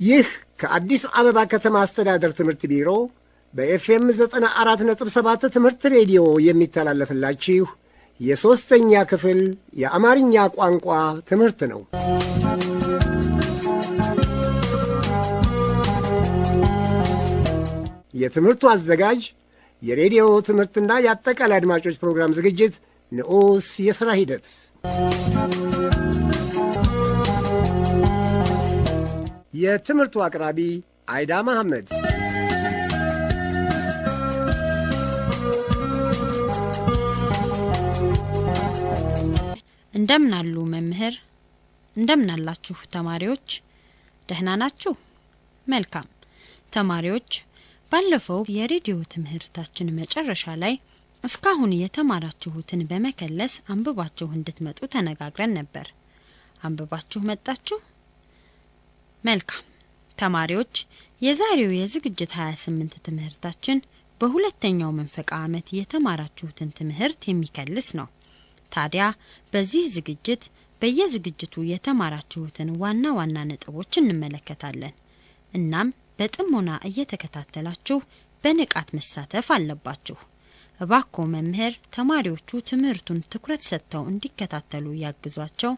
ይህ ከአዲስ አበባ ከተማ አስተዳደር ትምህርት ቢሮ በኤፍኤም 94.7 ትምህርት ሬዲዮ የሚተላለፍላችሁ የሦስተኛ ክፍል የአማርኛ ቋንቋ ትምህርት ነው። የትምህርቱ አዘጋጅ የሬዲዮ ትምህርትና የአጠቃላይ አድማጮች ፕሮግራም ዝግጅት ንዑስ የሥራ ሂደት የትምህርቱ አቅራቢ አይዳ መሐመድ። እንደምን አሉ መምህር? እንደምን አላችሁ ተማሪዎች? ደህና ናችሁ? መልካም ተማሪዎች፣ ባለፈው የሬዲዮ ትምህርታችን መጨረሻ ላይ እስካሁን የተማራችሁትን በመከለስ አንብባችሁ እንድትመጡ ተነጋግረን ነበር። አንብባችሁ መጣችሁ? መልካም ተማሪዎች፣ የዛሬው የዝግጅት 28 ትምህርታችን በሁለተኛው መንፈቃ ዓመት የተማራችሁትን ትምህርት የሚከልስ ነው። ታዲያ በዚህ ዝግጅት በየዝግጅቱ የተማራችሁትን ዋና ዋና ነጥቦች እንመለከታለን። እናም በጥሞና እየተከታተላችሁ በንቃት መሳተፍ አለባችሁ። እባክዎ መምህር ተማሪዎቹ ትምህርቱን ትኩረት ሰጥተው እንዲከታተሉ ያግዟቸው።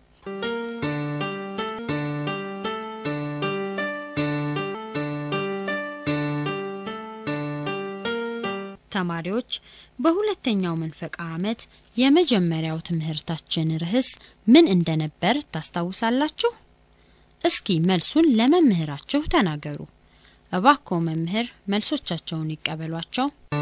ተማሪዎች በሁለተኛው መንፈቃ ዓመት የመጀመሪያው ትምህርታችን ርዕስ ምን እንደነበር ታስታውሳላችሁ? እስኪ መልሱን ለመምህራችሁ ተናገሩ። እባክዎ መምህር መልሶቻቸውን ይቀበሏቸው።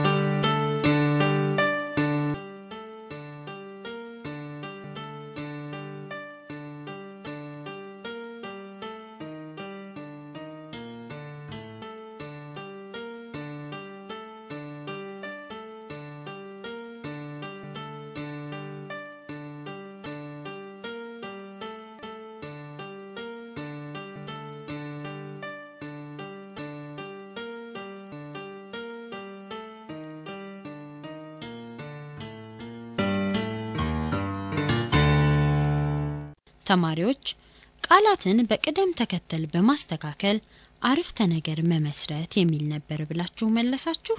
ተማሪዎች ቃላትን በቅደም ተከተል በማስተካከል አረፍተ ነገር መመስረት የሚል ነበር ብላችሁ መለሳችሁ።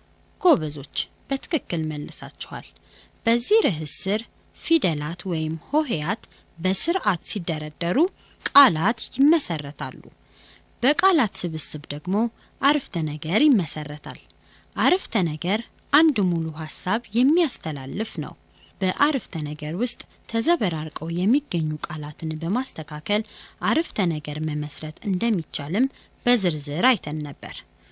ጎበዞች፣ በትክክል መልሳችኋል። በዚህ ርዕስ ስር ፊደላት ወይም ሆሄያት በስርዓት ሲደረደሩ ቃላት ይመሰረታሉ። በቃላት ስብስብ ደግሞ አረፍተ ነገር ይመሰረታል። አረፍተ ነገር አንድ ሙሉ ሀሳብ የሚያስተላልፍ ነው። በአረፍተ ነገር ውስጥ ተዘበራርቀው የሚገኙ ቃላትን በማስተካከል አረፍተ ነገር መመስረት እንደሚቻልም በዝርዝር አይተን ነበር።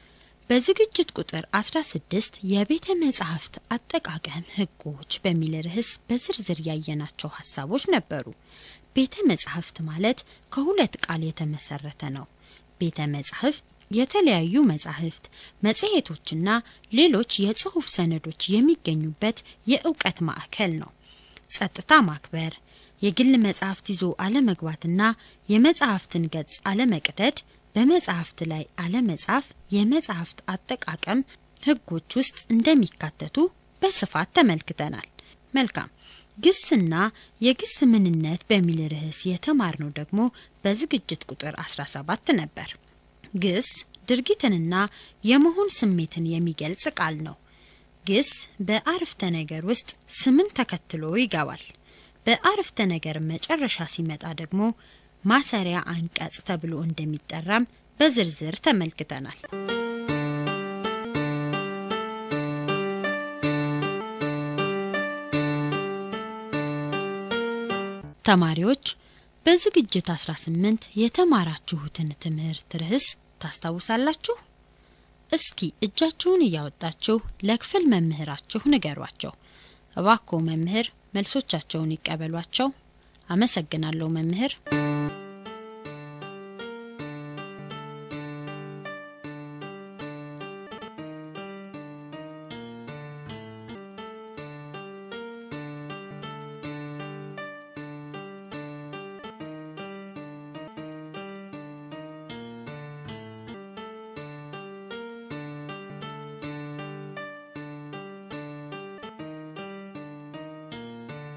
በዝግጅት ቁጥር 16 የቤተ መጻሕፍት አጠቃቀም ሕጎች በሚል ርዕስ በዝርዝር ያየናቸው ሀሳቦች ነበሩ። ቤተ መጻሕፍት ማለት ከሁለት ቃል የተመሰረተ ነው። ቤተ መጻሕፍት የተለያዩ መጻሕፍት፣ መጽሔቶችና ሌሎች የጽሑፍ ሰነዶች የሚገኙበት የእውቀት ማዕከል ነው። ጸጥታ ማክበር፣ የግል መጻሕፍት ይዞ አለመግባትና የመጻሕፍትን ገጽ አለመቅደድ፣ በመጻሕፍት ላይ አለመጻፍ የመጻሕፍት አጠቃቀም ሕጎች ውስጥ እንደሚካተቱ በስፋት ተመልክተናል። መልካም ግስና የግስ ምንነት በሚል ርዕስ የተማርነው ደግሞ በዝግጅት ቁጥር 17 ነበር። ግስ ድርጊትንና የመሆን ስሜትን የሚገልጽ ቃል ነው። ግስ በአረፍተ ነገር ውስጥ ስምን ተከትሎ ይገባል። በአረፍተ ነገር መጨረሻ ሲመጣ ደግሞ ማሰሪያ አንቀጽ ተብሎ እንደሚጠራም በዝርዝር ተመልክተናል። ተማሪዎች በዝግጅት 18 የተማራችሁትን ትምህርት ርዕስ ታስታውሳላችሁ? እስኪ እጃችሁን እያወጣችሁ ለክፍል መምህራችሁ ንገሯቸው። እባክዎ መምህር መልሶቻቸውን ይቀበሏቸው። አመሰግናለሁ መምህር።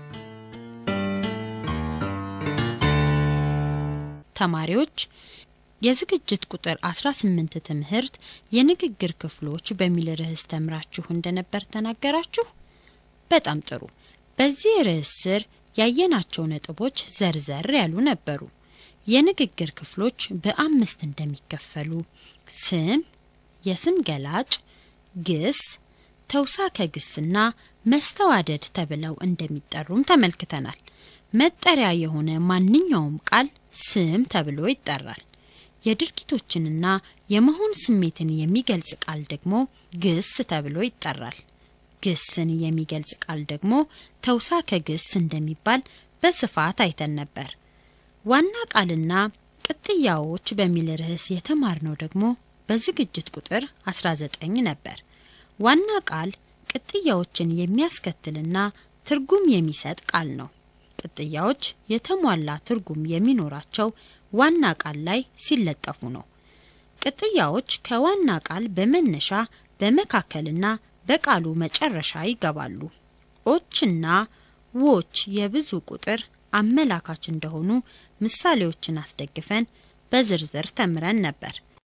ተማሪዎች የዝግጅት ቁጥር 18 ትምህርት የንግግር ክፍሎች በሚል ርዕስ ተምራችሁ እንደነበር ተናገራችሁ። በጣም ጥሩ። በዚህ ርዕስ ስር ያየናቸው ነጥቦች ዘርዘር ያሉ ነበሩ። የንግግር ክፍሎች በአምስት እንደሚከፈሉ ስም፣ የስም ገላጭ፣ ግስ፣ ተውሳከ ግስና መስተዋደድ ተብለው እንደሚጠሩም ተመልክተናል። መጠሪያ የሆነ ማንኛውም ቃል ስም ተብሎ ይጠራል። የድርጊቶችንና የመሆን ስሜትን የሚገልጽ ቃል ደግሞ ግስ ተብሎ ይጠራል። ግስን የሚገልጽ ቃል ደግሞ ተውሳከ ግስ እንደሚባል በስፋት አይተን ነበር። ዋና ቃልና ቅጥያዎች በሚል ርዕስ የተማርነው ደግሞ በዝግጅት ቁጥር 19 ነበር። ዋና ቃል ቅጥያዎችን የሚያስከትልና ትርጉም የሚሰጥ ቃል ነው። ቅጥያዎች የተሟላ ትርጉም የሚኖራቸው ዋና ቃል ላይ ሲለጠፉ ነው። ቅጥያዎች ከዋና ቃል በመነሻ በመካከልና በቃሉ መጨረሻ ይገባሉ። ኦችና ዎች የብዙ ቁጥር አመላካች እንደሆኑ ምሳሌዎችን አስደግፈን በዝርዝር ተምረን ነበር።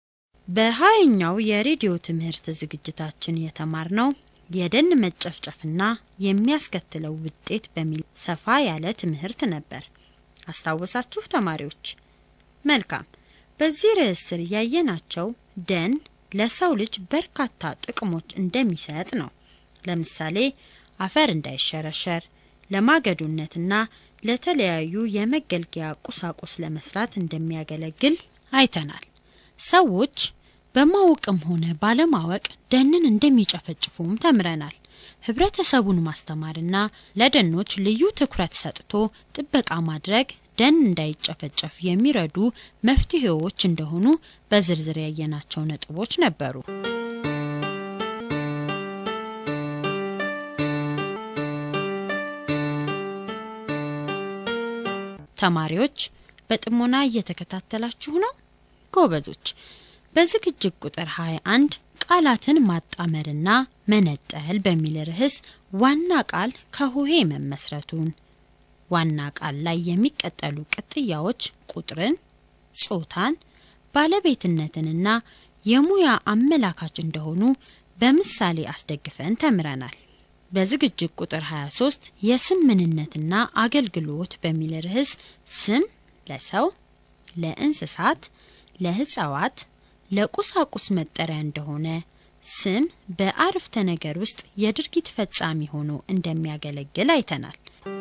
በሀያኛው የሬዲዮ ትምህርት ዝግጅታችን የተማርነው የደን መጨፍጨፍና የሚያስከትለው ውጤት በሚል ሰፋ ያለ ትምህርት ነበር። አስታወሳችሁ ተማሪዎች? መልካም። በዚህ ርዕስ ስር ያየናቸው ደን ለሰው ልጅ በርካታ ጥቅሞች እንደሚሰጥ ነው። ለምሳሌ አፈር እንዳይሸረሸር፣ ለማገዶነትና ለተለያዩ የመገልገያ ቁሳቁስ ለመስራት እንደሚያገለግል አይተናል። ሰዎች በማወቅም ሆነ ባለማወቅ ደንን እንደሚጨፈጭፉም ተምረናል። ህብረተሰቡን ማስተማርና ለደኖች ልዩ ትኩረት ሰጥቶ ጥበቃ ማድረግ ደን እንዳይጨፈጨፍ የሚረዱ መፍትሄዎች እንደሆኑ በዝርዝር ያየናቸው ነጥቦች ነበሩ። ተማሪዎች በጥሞና እየተከታተላችሁ ነው? ጎበዞች። በዝግጅት ቁጥር 21 ቃላትን ማጣመርና መነጠል በሚል ርዕስ ዋና ቃል ከሆሄ መመስረቱን፣ ዋና ቃል ላይ የሚቀጠሉ ቅጥያዎች ቁጥርን፣ ጾታን፣ ባለቤትነትንና የሙያ አመላካች እንደሆኑ በምሳሌ አስደግፈን ተምረናል። በዝግጅት ቁጥር 23 የስም ምንነትና አገልግሎት በሚል ርዕስ ስም ለሰው፣ ለእንስሳት፣ ለሕፃዋት ለቁሳቁስ መጠሪያ እንደሆነ ስም በአረፍተ ነገር ውስጥ የድርጊት ፈጻሚ ሆኖ እንደሚያገለግል አይተናል።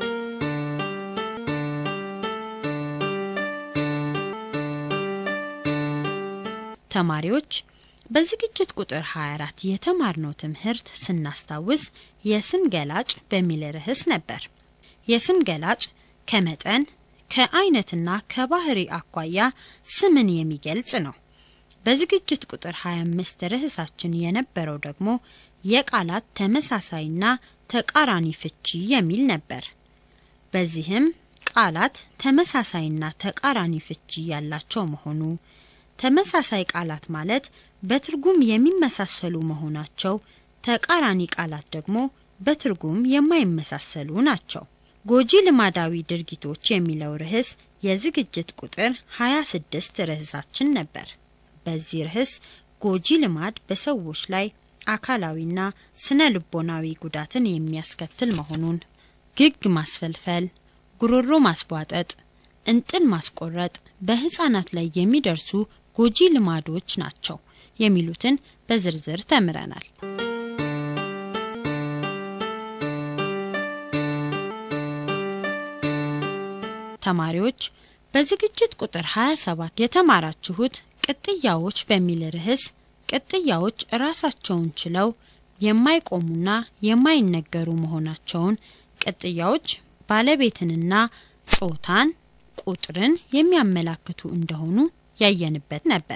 ተማሪዎች በዝግጅት ቁጥር 24 የተማርነው ትምህርት ስናስታውስ የስም ገላጭ በሚል ርዕስ ነበር። የስም ገላጭ ከመጠን ከአይነትና ከባህሪ አኳያ ስምን የሚገልጽ ነው። በዝግጅት ቁጥር 25 ርዕሳችን የነበረው ደግሞ የቃላት ተመሳሳይና ተቃራኒ ፍቺ የሚል ነበር። በዚህም ቃላት ተመሳሳይና ተቃራኒ ፍቺ ያላቸው መሆኑ፣ ተመሳሳይ ቃላት ማለት በትርጉም የሚመሳሰሉ መሆናቸው፣ ተቃራኒ ቃላት ደግሞ በትርጉም የማይመሳሰሉ ናቸው። ጎጂ ልማዳዊ ድርጊቶች የሚለው ርዕስ የዝግጅት ቁጥር 26 ርዕሳችን ነበር። በዚህ ርዕስ ጎጂ ልማድ በሰዎች ላይ አካላዊና ስነ ልቦናዊ ጉዳትን የሚያስከትል መሆኑን፣ ግግ ማስፈልፈል፣ ጉሮሮ ማስቧጠጥ፣ እንጥል ማስቆረጥ በህፃናት ላይ የሚደርሱ ጎጂ ልማዶች ናቸው የሚሉትን በዝርዝር ተምረናል። ተማሪዎች በዝግጅት ቁጥር 27 የተማራችሁት ቅጥያዎች በሚል ርዕስ ቅጥያዎች ራሳቸውን ችለው የማይቆሙና የማይነገሩ መሆናቸውን፣ ቅጥያዎች ባለቤትንና ጾታን፣ ቁጥርን የሚያመላክቱ እንደሆኑ ያየንበት ነበር።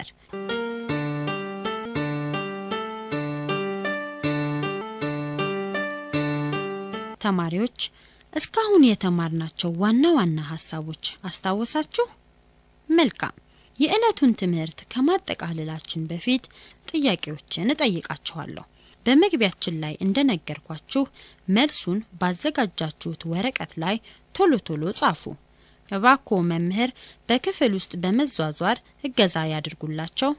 ተማሪዎች እስካሁን የተማርናቸው ዋና ዋና ሀሳቦች አስታወሳችሁ? መልካም። የዕለቱን ትምህርት ከማጠቃለላችን በፊት ጥያቄዎችን እጠይቃችኋለሁ። በመግቢያችን ላይ እንደነገርኳችሁ መልሱን ባዘጋጃችሁት ወረቀት ላይ ቶሎ ቶሎ ጻፉ። እባክዎ መምህር በክፍል ውስጥ በመዟዟር እገዛ ያድርጉላቸው።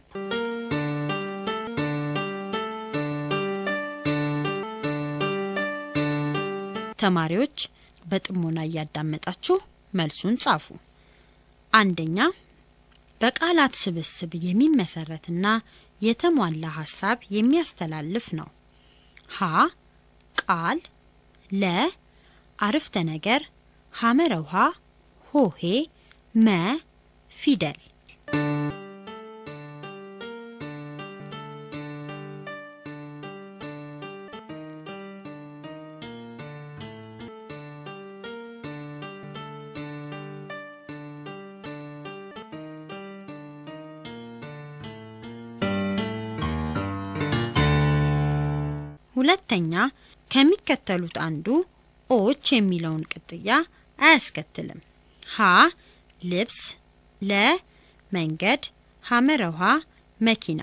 ተማሪዎች በጥሞና እያዳመጣችሁ መልሱን ጻፉ። አንደኛ በቃላት ስብስብ የሚመሰረትና የተሟላ ሀሳብ የሚያስተላልፍ ነው። ሀ ቃል፣ ለ አርፍተ ነገር፣ ሐመረ ውሃ፣ ሆሄ፣ መ ፊደል። ሁለተኛ ከሚከተሉት አንዱ ኦች የሚለውን ቅጥያ አያስከትልም። ሀ ልብስ፣ ለ መንገድ፣ ሐመረ ውሃ መኪና።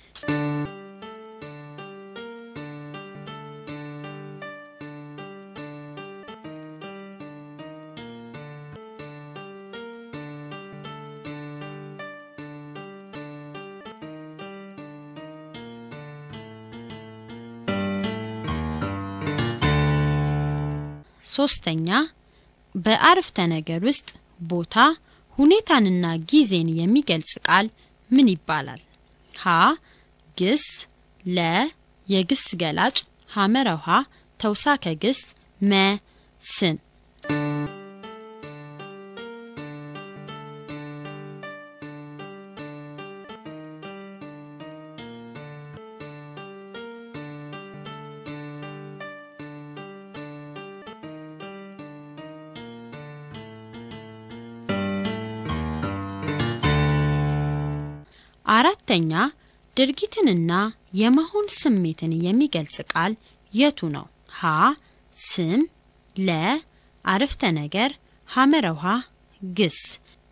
ሶስተኛ በአረፍተ ነገር ውስጥ ቦታ ሁኔታንና ጊዜን የሚገልጽ ቃል ምን ይባላል? ሀ ግስ፣ ለ የግስ ገላጭ፣ ሐመረ ውሃ ተውሳከ ግስ፣ መ ስም። አራተኛ ድርጊትንና የመሆን ስሜትን የሚገልጽ ቃል የቱ ነው? ሀ ስም፣ ለ አረፍተ ነገር፣ ሐመረ ውሃ ግስ።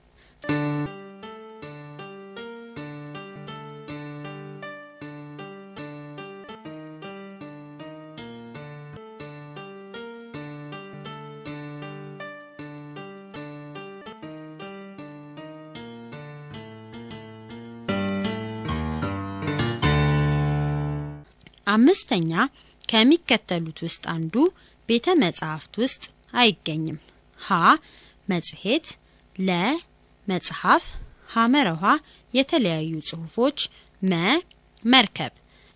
አምስተኛ ከሚከተሉት ውስጥ አንዱ ቤተ መጻሕፍት ውስጥ አይገኝም። ሀ መጽሔት፣ ለ መጽሐፍ፣ ሐመረ ውሃ የተለያዩ ጽሑፎች፣ መ መርከብ።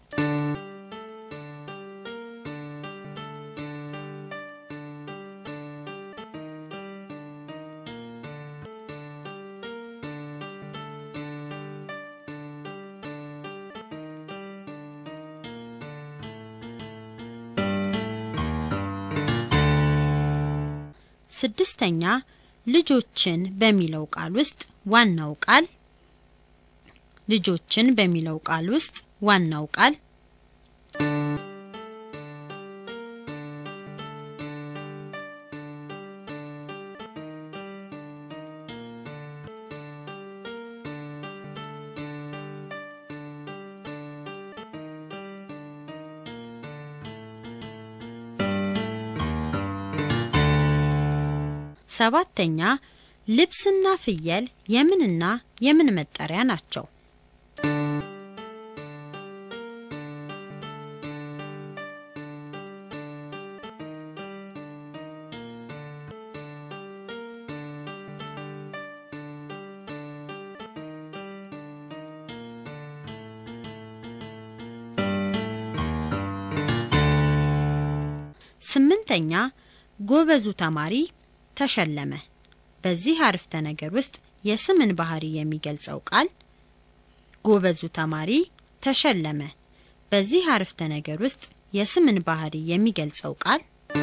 ስድስተኛ ልጆችን በሚለው ቃል ውስጥ ዋናው ቃል ልጆችን በሚለው ቃል ውስጥ ዋናው ቃል ሰባተኛ ልብስና ፍየል የምንና የምን መጠሪያ ናቸው? ስምንተኛ ጎበዙ ተማሪ ተሸለመ። በዚህ አረፍተ ነገር ውስጥ የስምን ባህሪ የሚገልጸው ቃል ጎበዙ ተማሪ ተሸለመ። በዚህ አረፍተ ነገር ውስጥ የስምን ባህሪ የሚገልጸው ቃል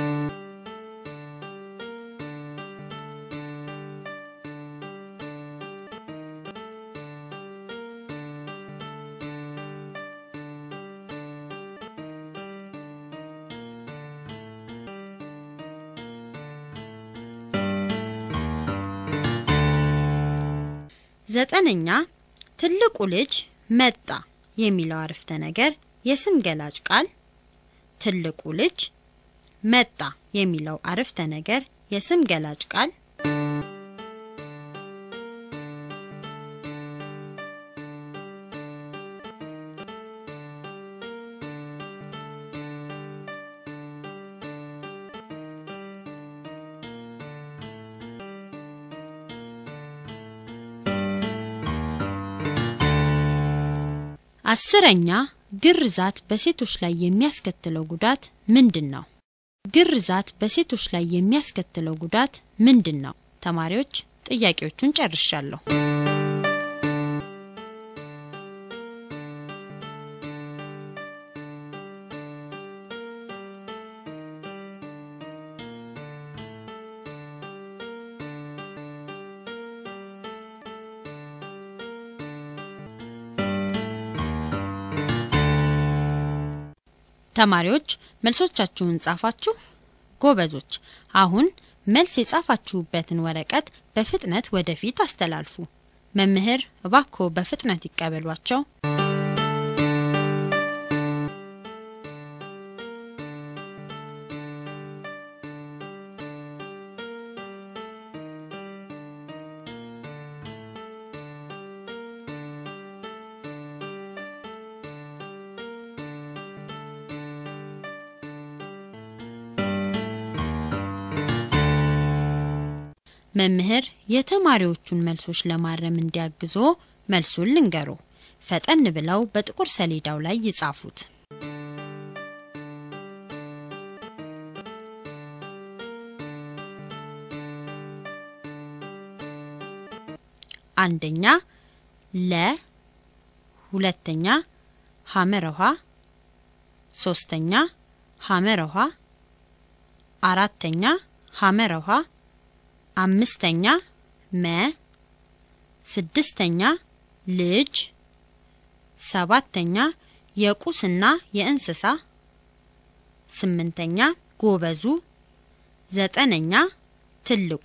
ዘጠነኛ ትልቁ ልጅ መጣ የሚለው አረፍተ ነገር የስም ገላጭ ቃል ትልቁ ልጅ መጣ የሚለው አረፍተ ነገር የስም ገላጭ ቃል አስረኛ ግርዛት በሴቶች ላይ የሚያስከትለው ጉዳት ምንድን ነው? ግርዛት በሴቶች ላይ የሚያስከትለው ጉዳት ምንድን ነው? ተማሪዎች ጥያቄዎቹን ጨርሻለሁ። ተማሪዎች መልሶቻችሁን ጻፋችሁ? ጎበዞች። አሁን መልስ የጻፋችሁበትን ወረቀት በፍጥነት ወደፊት አስተላልፉ። መምህር እባክዎ በፍጥነት ይቀበሏቸው። መምህር የተማሪዎቹን መልሶች ለማረም እንዲያግዞ መልሱን ልንገሩ። ፈጠን ብለው በጥቁር ሰሌዳው ላይ ይጻፉት። አንደኛ ለ፣ ሁለተኛ ሐመረ ውሃ፣ ሶስተኛ ሐመረ ውሃ፣ አራተኛ ሐመረ ውሃ አምስተኛ መ፣ ስድስተኛ ልጅ፣ ሰባተኛ የቁስና የእንስሳ፣ ስምንተኛ ጎበዙ፣ ዘጠነኛ ትልቁ፣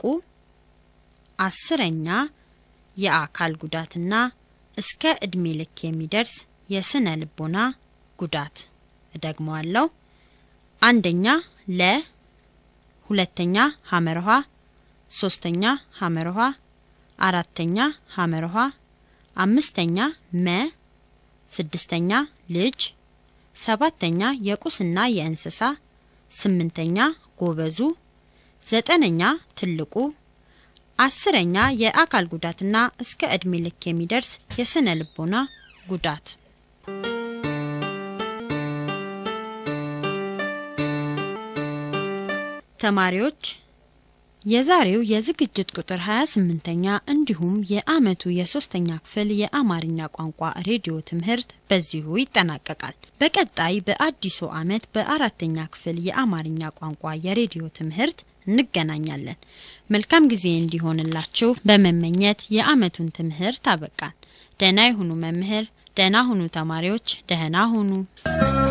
አስረኛ የአካል ጉዳትና እስከ እድሜ ልክ የሚደርስ የስነ ልቦና ጉዳት። እደግመዋለሁ። አንደኛ ለ፣ ሁለተኛ ሐመረ ውሃ ሶስተኛ ሐመር ውሃ፣ አራተኛ ሐመር ውሃ፣ አምስተኛ መ፣ ስድስተኛ ልጅ፣ ሰባተኛ የቁስና የእንስሳ፣ ስምንተኛ ጎበዙ፣ ዘጠነኛ ትልቁ፣ አስረኛ የአካል ጉዳትና እስከ እድሜ ልክ የሚደርስ የስነ ልቦና ጉዳት። ተማሪዎች የዛሬው የዝግጅት ቁጥር 28ኛ እንዲሁም የአመቱ የሶስተኛ ክፍል የአማርኛ ቋንቋ ሬዲዮ ትምህርት በዚሁ ይጠናቀቃል። በቀጣይ በአዲሱ አመት በአራተኛ ክፍል የአማርኛ ቋንቋ የሬዲዮ ትምህርት እንገናኛለን። መልካም ጊዜ እንዲሆንላችሁ በመመኘት የአመቱን ትምህርት አበቃን። ደህና ይሁኑ መምህር፣ ደህና ሁኑ ተማሪዎች፣ ደህና ሁኑ።